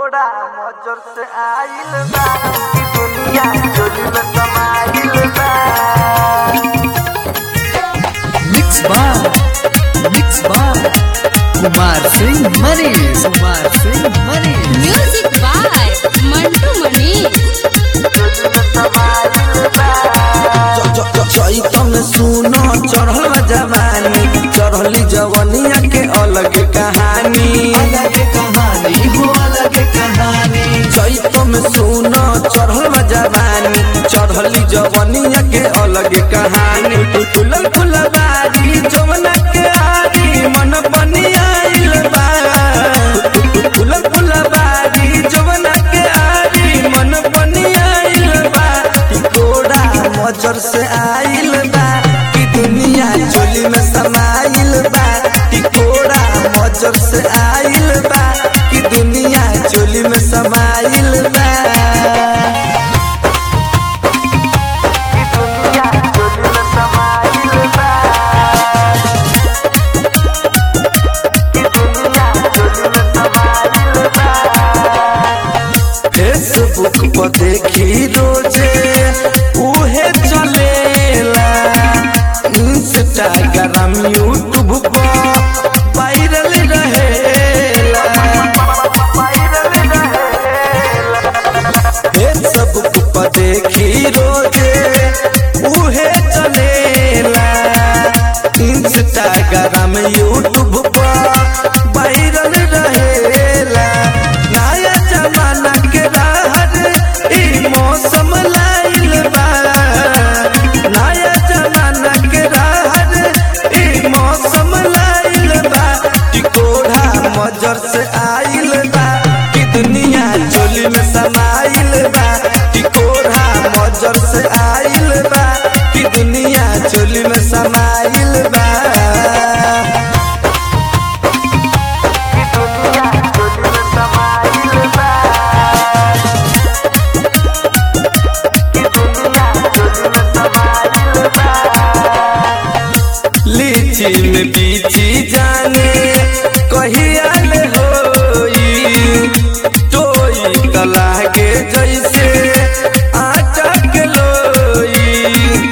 टिकोड़ा मजर से आइल बा ई दुनिया चोरी में समाइल बा mix by mix by Kumar Singh Manish Kumar Singh Manish music by Mantu Manish चोरी में समाइल बा चैतम सुनो चढ़ल जवानी चढ़ली जवनिया के अलग कहानी अलग कहानी हो अलग कहानी चैतम सुनो चढ़ल जवानी चढ़ली जवनिया के अलग कहानी फुलल फुलबारी जवना के आरी मन बनियाइल बा फुलल फुलबारी जवना के आरी मन बनियाइल बा टिकोड़ा मजर से आइल बा कि दुनिया चोली में समाइल बा टिकोड़ा मजर से आइल बा कि दुनिया चोली में समाइल बा ई दुनिया चोरी में समाइल बा ई दुनिया चोरी में समाइल बा फेसबुक पर देखी रोजे उहे चलेला इंस्टाग्राम यूट्यूब पर वायरल रहेला फेसबुक पर देखी रोजे उहे चलेला इंस्टाग्राम यूट्यूब पर वायरल रहेला नया जमाना के राहत ई मौसम लाइल बा नया जमाना के राहत ई मौसम लाइल बा टिकोड़ा मजर से आइल बा कि दुनिया चोली में समाइल बा टिकोड़ा मजर से आइल बा कि दुनिया चोली में समाइल बा ई दुनिया चोरी में समाइल बा ई दुनिया चोरी में समाइल बा लीची में बीची जाने कहियाल होई टोई त लागे जैसे आटा के लोई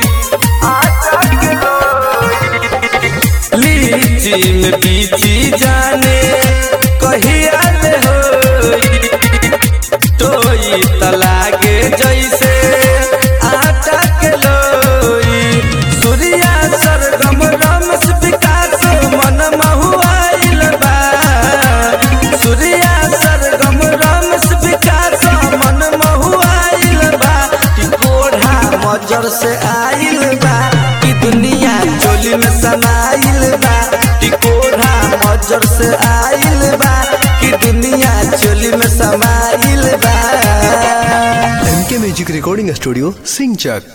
लीची में बीची जाने कहियाल होई टोई त लागे जैसे आटा के लोई सूर्या सरगम रमस विकास मन महुआइल बा सूर्या सरगम रमस विकास मन महुआइल बा टिकोढ़ा मजर से आइल बा कि दुनिया चोली में समाइल बा टिकोढ़ा मजर से आइल बा कि दुनिया चोली में समाइल बा एम के म्यूजिक रिकॉर्डिंग स्टूडियो सिंचक